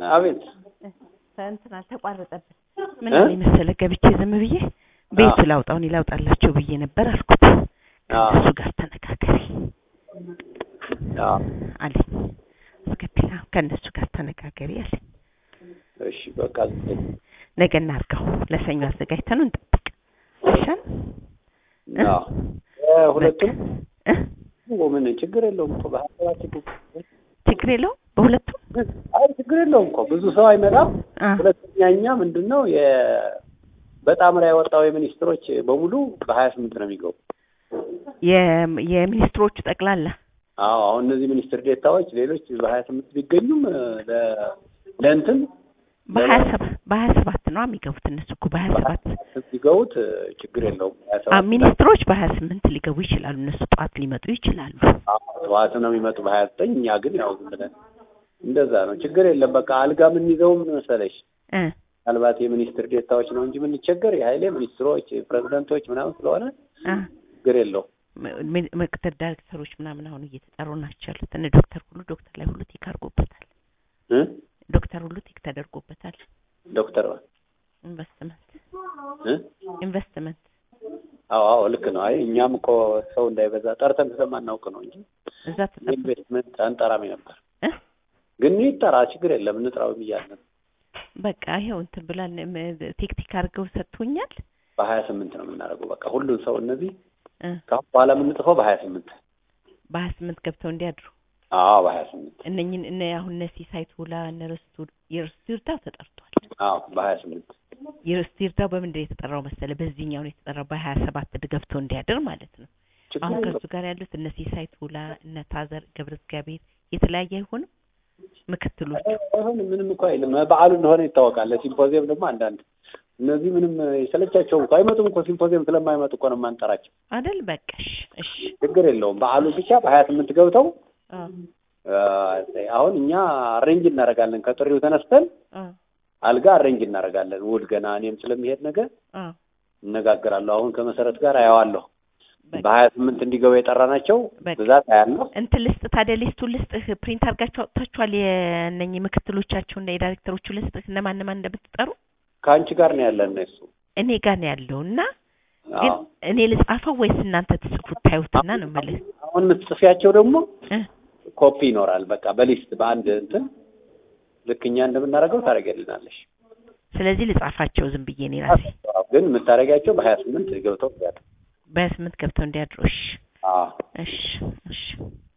አቤት እንትን አልተቋረጠብን። ምን እ? አለኝ መሰለህ ገብቼ ዝም ብዬ ቤቱ ላውጣው እኔ ላውጣላቸው ብዬ ነበር አልኩት። አዎ። ከእነሱ ጋር ተነጋገሪ አዎ አለኝ። አስገቢላ ከእነሱ ጋር ተነጋገሪ አለኝ። እሺ በቃ ነገ እናድርገው። ለሰኞ አዘጋጅተን እንጠብቅ። አይሻልም? እ? አዎ እ፣ ሁለቱም እ? ምን ችግር የለውም እኮ በሀያ ሰባት እኮ ችግር የለውም በሁለቱም አይ ችግር የለውም እኮ ብዙ ሰው አይመጣም። አ ሁለተኛ እኛ ምንድን ነው የ በጣምራ ያወጣው የሚኒስትሮች በሙሉ በሀያ ስምንት ነው የሚገቡ። የ- የሚኒስትሮቹ ጠቅላላ አዎ አሁን እነዚህ ሚኒስትር ዴታዎች ሌሎች በሀያ ስምንት ቢገኙም እ፣ ለ- ለእንትን በሀያ ሰባት በሀያ ሰባት ነው የሚገቡት እነሱ እኮ በሀያ ሰባት ቢገቡት እ፣ ችግር የለውም። ሀያ አ ሰባት ሚኒስትሮች በሀያ ስምንት ሊገቡ ይችላሉ። እነሱ ጠዋት ሊመጡ ይችላሉ። አዎ፣ ጠዋት ነው የሚመጡ በሀያ ዘጠኝ እኛ ግን ያው ዝም ብለን እንደዛ ነው። ችግር የለም። በቃ አልጋ የምንይዘውም መሰለሽ እ ምናልባት የሚኒስትር ዴታዎች ነው እንጂ የምንቸገር የሀይሌ ሚኒስትሮች፣ ፕሬዚደንቶች ምናምን ስለሆነ አ ችግር የለውም። ም- ምክትል ዳይሬክተሮች ምናምን አሁን እየተጠሩ ናቸው ያሉት። እነ ዶክተር ሁሉ ዶክተር ላይ ሁሉ ቲክ አድርጎበታል። እ? ዶክተር ሁሉ ቲክ ተደርጎበታል። ዶክተር ኢንቨስትመንት እ? ኢንቨስትመንት አዎ አዎ ልክ ነው። አይ እኛም እኮ ሰው እንዳይበዛ ጠርተን ስለማናውቅ ነው እንጂ እዛ ተጠብቆ ኢንቨስትመንት አንጠራም ነበር። እ? ግን ይጠራ ችግር የለም እንጥራው ብያለን። በቃ ይኸው እንትን ብላል ቴክቲክ አድርገው ሰጥቶኛል። በሀያ ስምንት ነው የምናደርገው። በቃ ሁሉን ሰው እነዚህ እ ከአሁን በኋላ የምንጽፈው በሀያ ስምንት በሀያ ስምንት ገብተው እንዲያድሩ አዎ በሀያ ስምንት እነኝን እነ አሁን እነ ሲሳይት ውላ እነ ርስቱ የርስቱ ይርዳው ተጠርቷል። አዎ በሀያ ስምንት የርስቱ ይርዳው በምንድን ነው የተጠራው መሰለ? በዚህኛው ነው የተጠራው በሀያ ሰባት ገብቶ እንዲያድር ማለት ነው። ችግር አሁን የለውም። ከእሱ ጋር ያሉት እነ ሲሳይት ውላ እነ ታዘር ገብረ እግዚአብሔር የተለያየ አይሆንም ምክትሎቹ አይሆንም ምንም እኮ አይልም። በዓሉ እንደሆነ ይታወቃል። ለሲምፖዚየም ደግሞ አንዳንድ እነዚህ ምንም የሰለቻቸውም እኮ አይመጡም እኮ ሲምፖዚየም ስለማይመጡ እኮ ነው የማንጠራቸው። አደል በቃሽ እሺ ችግር የለውም። በዓሉ ብቻ በሀያ ስምንት ገብተው አ አ፣ አሁን እኛ አሬንጅ እናደርጋለን። ከጥሪው ተነስተን አ አልጋ አሬንጅ እናደርጋለን። ውል ገና እኔም ስለሚሄድ ነገር አ እነጋገራለሁ። አሁን ከመሰረት ጋር አየዋለሁ። በቃ በሀያ ስምንት እንዲገቡ የጠራናቸው በቃ። ብዛት አያለሁ። እንትን ልስጥ ታዲያ ሊስቱን ልስጥህ ፕሪንት አድርጋችሁ አውጥታችኋል የእነኝህ ምክትሎቻቸውና የዳይሬክተሮቹ ልስጥህ እነማን እነማን እንደምትጠሩ ከአንቺ ጋር ነው ያለን እሱ። እኔ ጋር ነው ያለው እና ግን አዎ። እኔ ልጻፈው ወይስ እናንተ ትጽፉት ታዩትና ነው የምልህ አሁን የምትጽፊያቸው ደግሞ እ ኮፒ ይኖራል። በቃ በሊስት በአንድ እንትን ልክ እኛ እንደምናደርገው ታደርገልናለሽ። ስለዚህ ልጻፋቸው ዝም ብዬ እኔ ራሴ ግን የምታደርጊያቸው በሀያ ስምንት ገብተው ያለ በስምንት ገብተው እንዲያድሩ እሺ አዎ እሺ እሺ